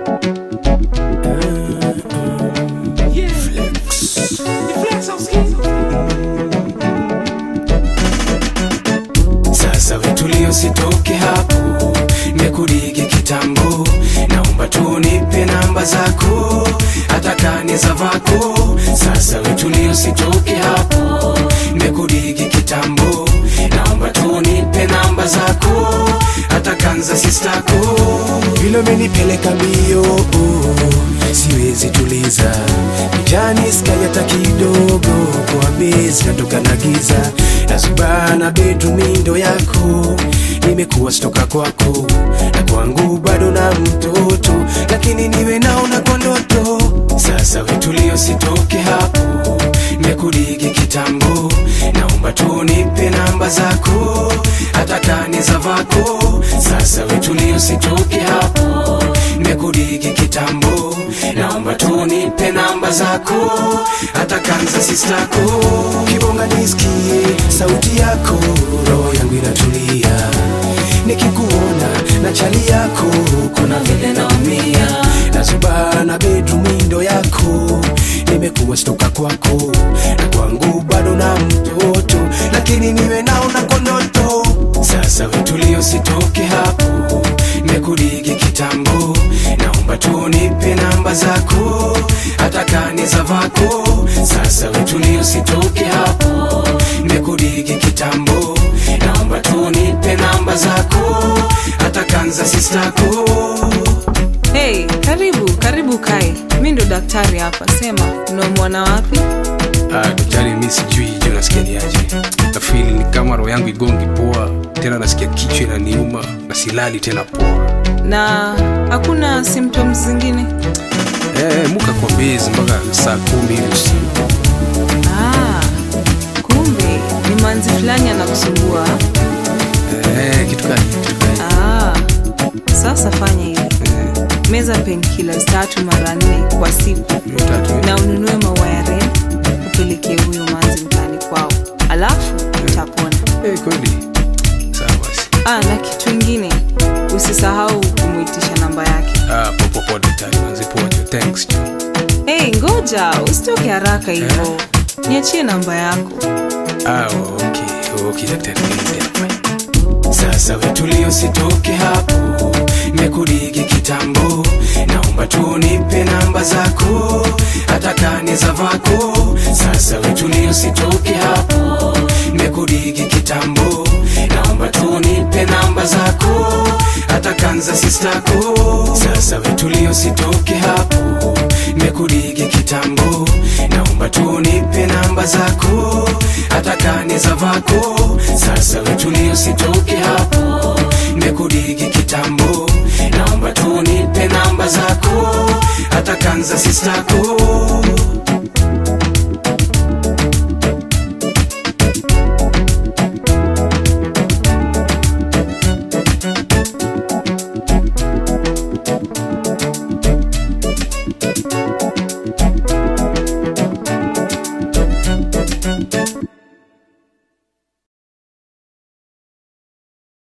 Sasa wetulio sitoke hapo, nimekurigi kitambo, naomba tu nipe namba zako, hata kani za vako. Sasa wetulio sitoke hapo, nimekurigi kitambo, naomba tu nipe namba zako, hata kanza sistako. Vile umenipeleka mbio, siwezi tuliza mjani sky hata kidogo, kwa bezi natoka na giza nasubana bedroom ndo yako nimekuwa stoka kwako na kwangu bado na mtoto lakini niwe naona kwa ndoto sasa wetulio sitoke hapo nimekurigi kitambo naomba tu nipe namba zako hata kani za vako sasa wetulio sitoke hapo nimekurigi kitambo naomba tu nipe namba zako hata kanza sistako kibonga nisikie sauti yako roho yangu inatulia nikikuona na chali yako kuna vile naumia nazubana bedroom window yako nimekuwa stoka kwako na kwangu bado na mtoto lakini niwe naona konoto sasa wetulio sitoke hapo nimekurigi kitambo naomba tu nipe namba zako hata kani za vako sasa wetulio sitoke hapo nimekurigi kitambo naomba tu nipe namba zako hata kanza sistako Hey, karibu karibu kae. Mi ndo daktari hapa, sema unaumwana wapi? Ah, daktari mi sijui je nasikia ni aje nafili ni kama roho yangu igongi poa tena nasikia kichwa inaniuma na silali tena poa Na hakuna symptoms zingine? eh, muka kwa bezi mpaka saa kumi hivi usiku Ah, kumbe ni manzi fulani anakusumbua. eh, kitu gani kitu gani Ah, sasa fanya hivi, eh, meza painkillers tatu mara nne kwa siku hiyo tatu eh. na ununue maua ya red upelekee huyo manzi mtaani kwao, alafu utapona. eh, kweli sawa basi Ah, na kitu ingine usisahau kumwitisha namba yake. ah, poa poa poa daktari manzi poa jo thanks jo Hey, ngoja usitoke haraka hivyo, niachie namba yako. ah, okay okay daktari nieleze hapa sasa wetulio sitoke hapo nimekurigi kitambo naomba tu nipe namba zako hata kani za vako sasa wetulio sitoke hapo nimekurigi kitambo naomba tu nipe namba zako hata kanza sistako sasa wetulio sitoke hapo nimekurigi kitambo naomba tu nipe namba zako hata kani za vako sasa wetulio sitoke hapo nimekurigi kitambo naomba tu nipe namba zako hata kanza sistako